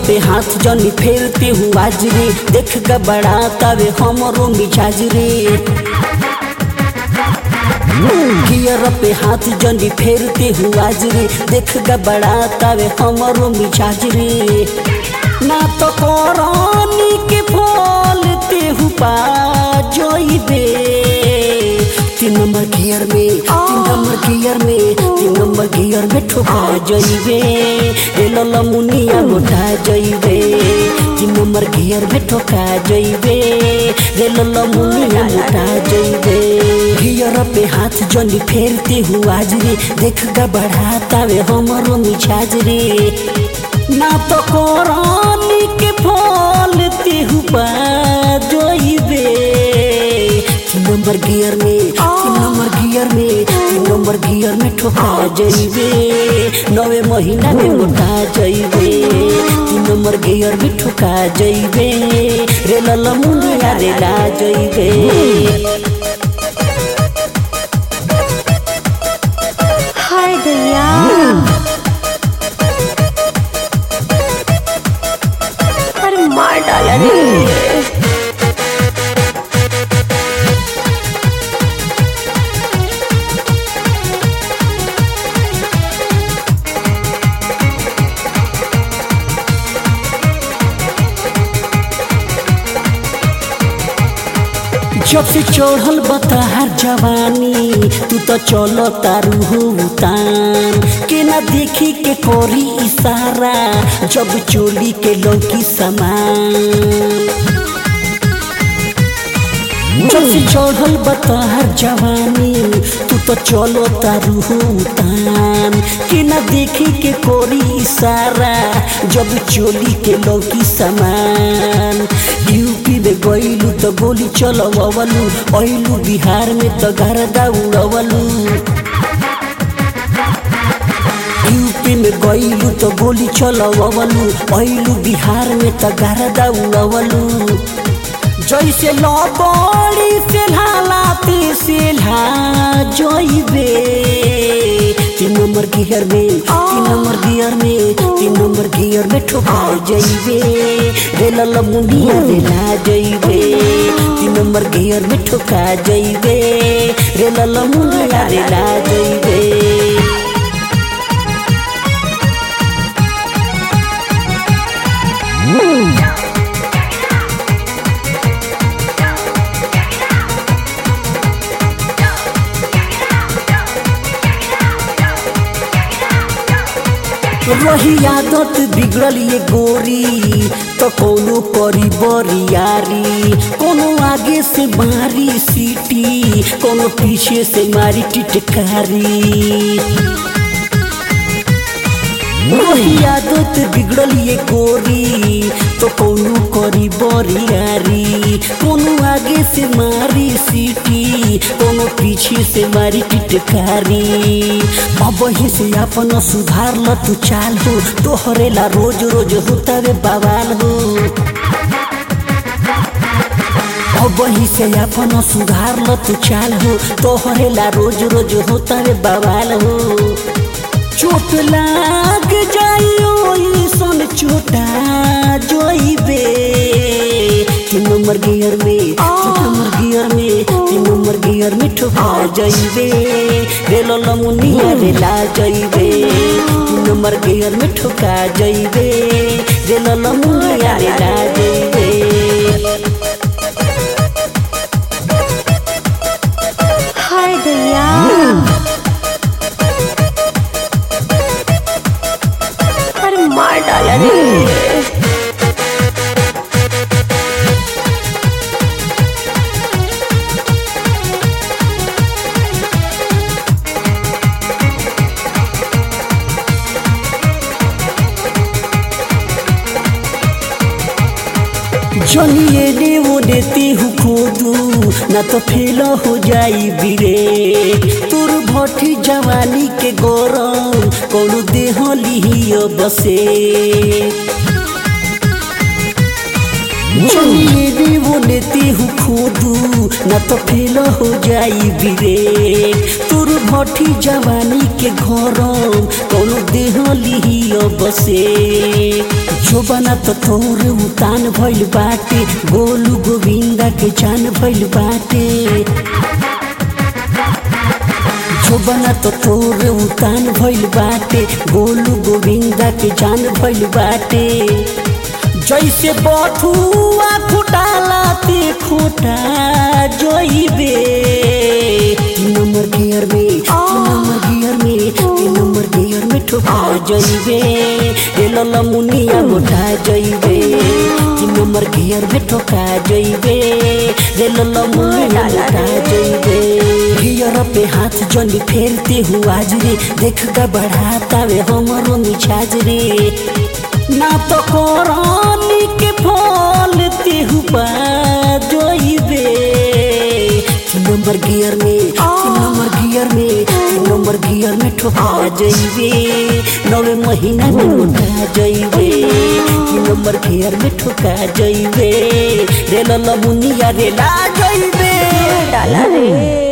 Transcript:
पे हाथ जनी फेरते हूँ आज रे देख ग बड़ा तवे हमरो मिजाज रे गियर पे हाथ जनी फेरते हूँ आज रे देख ग बड़ा तवे हमरो मिजाज रे ना तो कोरानी के फल तेहू पा जोइबे तीन नंबर गियर में तीन नंबर गियर में तीन नंबर गियर में ठोका जइबे रे लला मुनिया मोटा जइबे तीन नंबर गियर में ठोका जइबे रे लला मुनिया मोटा जइबे गियर पे हाथ जनी फेरते हूँ आज रे देख गा बढ़ाता वे हमरो मिजाज रे ना तो कोरानी के फल तेहू पा जोइबे तीन नंबर गियर में तीन नंबर गियर में तीन नंबर गियर में ठोका जइबे नवे महीना में मोटा जइबे तीन नंबर गियर में ठोका जइबे रे लला मुनिया रे ला जइबे हाय दैया अरे मार डाला रे जब से चढ़ल बताहर जवानी तू तो चलो तारू हो उतान के ना देखी के करी इशारा जब चोली के लौकी समान जब से चढ़ल बताहर जवानी तू तो चलो तारू हो उतान के ना देखी के कोरी इशारा जब चोली के लौकी समान यूपी में गईलू तो गोली चलवलू अइलू बिहार में तो गरदा उड़वलू यूपी में गईलू तो गोली चलवलू अइलू बिहार में तो गरदा उड़वलू जैसे लबड़ी से लाते से ला जइबे तीन नंबर गियर में तीन नंबर गियर में तीन नंबर गियर में ठोका जइबे रे लला मुंडिया रे ला जइबे तीन नंबर गियर में ठोका जइबे रे लला मुंडिया रे ला जइबे रही आदत बिगड़ल ये गोरी तो कोनो करी बरियारी कोनो आगे से मारी सीटी कोनो पीछे से मारी टिटकारी रही आदत बिगड़ल ये गोरी तो कोनो करी बरियारी कोनो आगे से मारी सीटी कोनो पीछे से मारी टिटकारी अब ही से अपन सुधार ल तू चाल हो तोहरे ला रोज रोज होता रे बवाल हो अब ही से अपन सुधार ल तू चाल हो तोहरे ला रोज रोज होता रे बवाल हो चोट लाग जाइयो सन चोटा जोइबे तीन नंबर गियर में तीन नंबर गियर में तीन नंबर गियर में ठोका जइबे रे लला मुनिया रे ला जइबे तीन नंबर गियर में ठोका जइबे रे लला मुनिया रे ला जइबे हाय दैया अरे मार डाला रे जनिए ने वो देती हूँ खोदू ना तो फेल हो जाई बिरे तोर भठी जवानी के गौरव कोनो देह लिहियो बसे जनिए ने वो लेती हूँ खोदू ना तो फेल हो जाई बिरे तोर भठी जवानी के घरम कौनो देह लिही बसे जो बना तो तोर उतान भइल बाटे गोलू गोविंदा के जान भइल बाटे जो बना तो तोर उतान भइल बाटे गोलू गोविंदा के जान भइल बाटे जैसे बथुआ खुटाला ते खोटा जोइबे तीन नंबर गियर में तीन नंबर गियर में तीन नंबर गियर में ठोका जइबे रे लला मुनिया मोटा जइबे तीन नंबर गियर में ठोका जइबे रे लला मुनिया मोटा जइबे गियर पे हाथ जनी फेरते हुआ रे देख का बढ़ाता वे हमरो मिछाज रे ना तो कोरानी के फल तेहु जोइबे तीन नंबर गियर में तीन नंबर गियर में तीन नंबर गियर में ठोका जइबे नवे महीना में उठा जइबे तीन नंबर गियर में ठोका जइबे रे लला मुनिया रे ला जइबे डाला रे